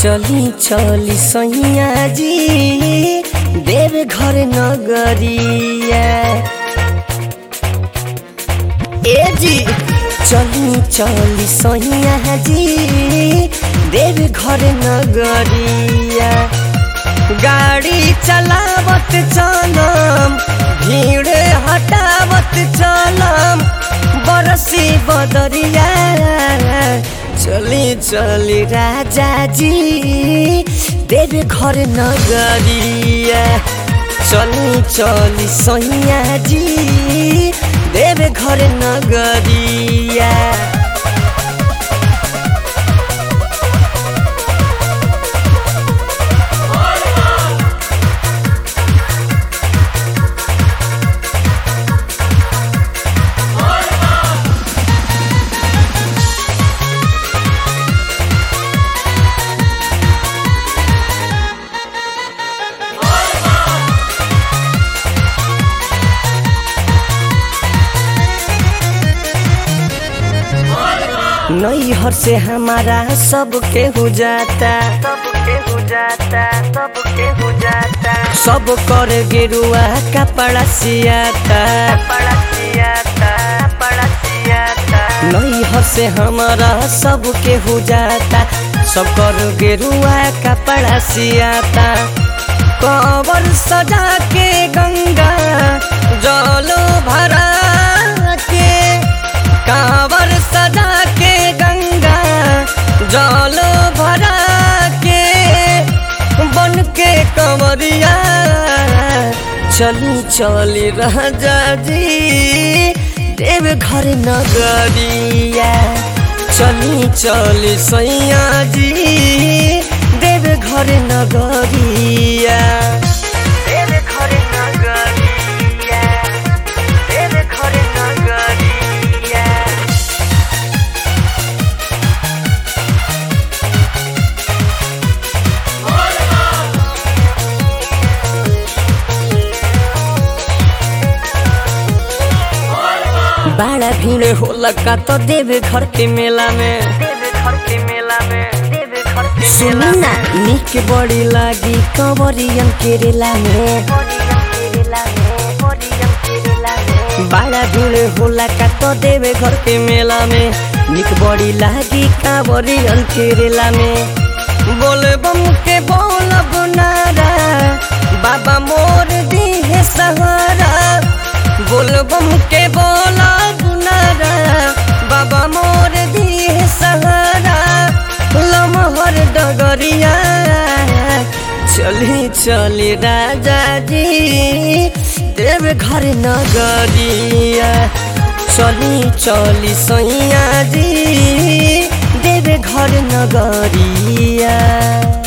चली चली सैया जी देव घर नगरिया ए जी चली चली सैया जी देव घर नगरिया गाड़ी चलावत चलम भीड़ हटावत चलम बरसी बदरिया चली चली राजा जी देव घर नगरिया चली चली सैया जी देव घर नगरिया नैहर से हमारा सबके हो जाता सबके हो जाता सबके हो जाता सब कर गेरुआ कपड़ा सियाता पड़ा सियाता पड़ा सियाता नैहर से हमारा सबके हो जाता सब कर गेरुआ कपड़ा सियाता कवर सजा के गंगा जलो भरा के कांवर सजा के गंगा जल भरा के बन के कंवरिया चली चली राजा जी देव घर नगरिया चली चली सैया जी देव घर नगरिया तेरे घरे नगरिया तेरे घरे नगरिया बड़ा भीड़ होला का तो देव घर के मेला में तेरे घर के मेला में तेरे घर के सुनी ना निक बड़ी लागी कंवरियन के रेला में पोरियम केरला में पोरियम केरला में बड़ा भीड़ होला का तो देवे घर के मेला में निक बड़ी लागी कांवरियन के रेला में बोले बम के बोलब नारा बाबा मोर दी है सहारा बोल बम के बोलब नारा बाबा मोर दी है सहारा लमहर डगरिया चली चली राजा जी देव घर नगरिया चली चली सैया जी देव घर नगरिया